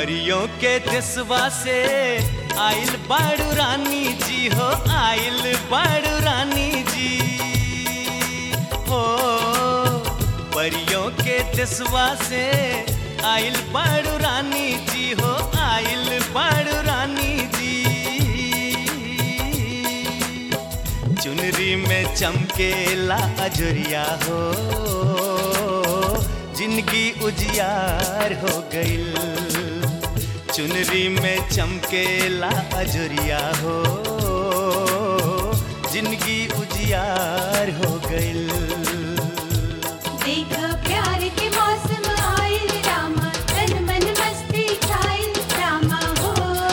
परियों के देशवा से आइल बाड़ू रानी जी हो आइल बाड़ू रानी जी हो परियों के देशवा से आइल बाड़ू रानी जी हो आइल बाड़ू रानी जी चुनरी में चमकेला अजरिया हो जिंदगी उजियार हो गईल चुनरी में चमकेला अजरिया हो जिंदगी उजियार हो गईल देख प्यार के मौसम आइल रामा तन मन मस्ती छाइल रामा हो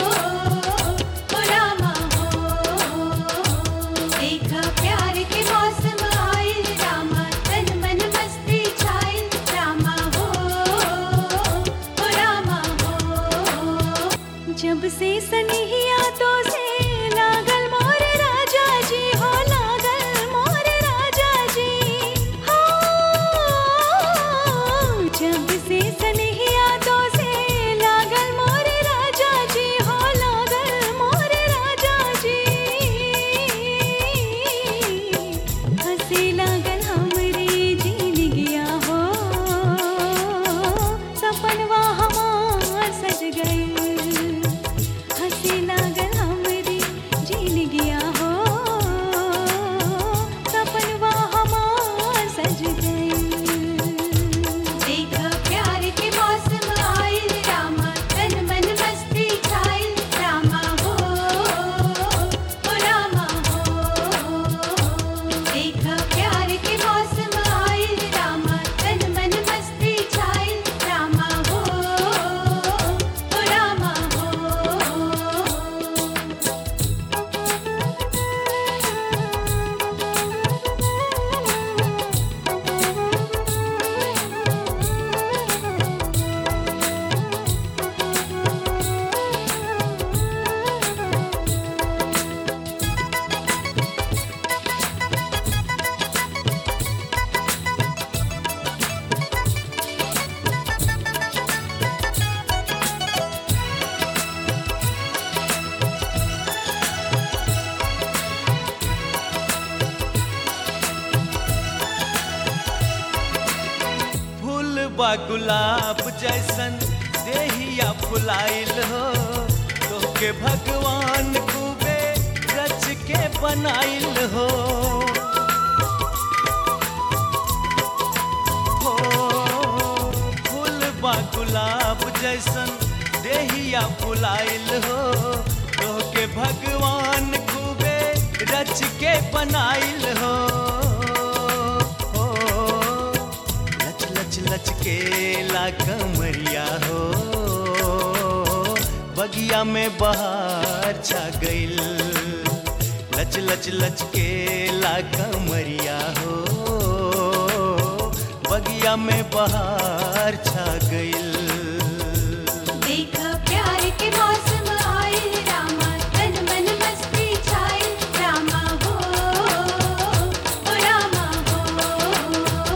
ओ रामा हो देख प्यार के मौसम आइल रामा तन मन मस्ती छाइल रामा हो ओ रामा हो जब से सनहिया तो से लागल मोर राजा जी हो लागल मोर राजा जी हो जब से सनहिया तो से लागल मोर राजा जी हो लागल मोर राजा जी हंसे लागल हमरे जीन गया हो सपनवा हमार सज गइल हंसे लागल हमरे जीन गया हो सपनवा हमार सज गइल देख प्यार के मौसम आइल रामा तन मन मस्ती छाइल रामा हो ओ रामा हो देख प्यार के मौसम आइल रामा तन मन मस्ती छाइल रामा हो ओ रामा हो फूल बा गुलाब जैसन देहिया फुलाइल हो तोके भगवान खूबे रच के बनाइल हो हो फूल बा गुलाब जैसन देहिया फुलाइल हो तोके भगवान खूबे रच के बनाइल हो हो लच लच लच के ला कमरिया हो बगिया में बहार छा गइल लच लच लच के ला कमरिया हो बगिया में बहार छा गइल देख प्यार के मौसम आइल रामा तन मन मस्ती छाइल रामा हो ओ रामा हो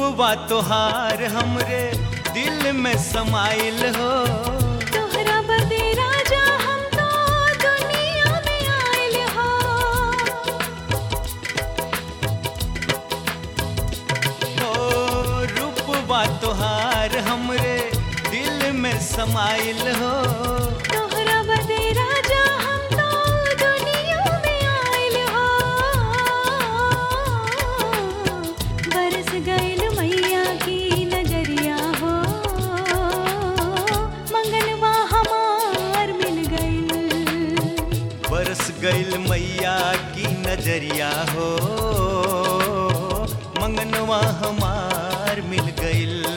रूपवा तोहार हमरे दिल में समाइल हो तोहरा बदे राजा हम तो दुनिया में आइल हो ओ रूपवा तोहार हमरे दिल में समाइल हो तोहरा बदे राजा हम तो दुनिया में आइल हो बरस गइल मैया की नजरिया हो मंगलवा हमार मिल गइल बरस गइल मैया की नजरिया हो मंगनवा हमार मिल गइल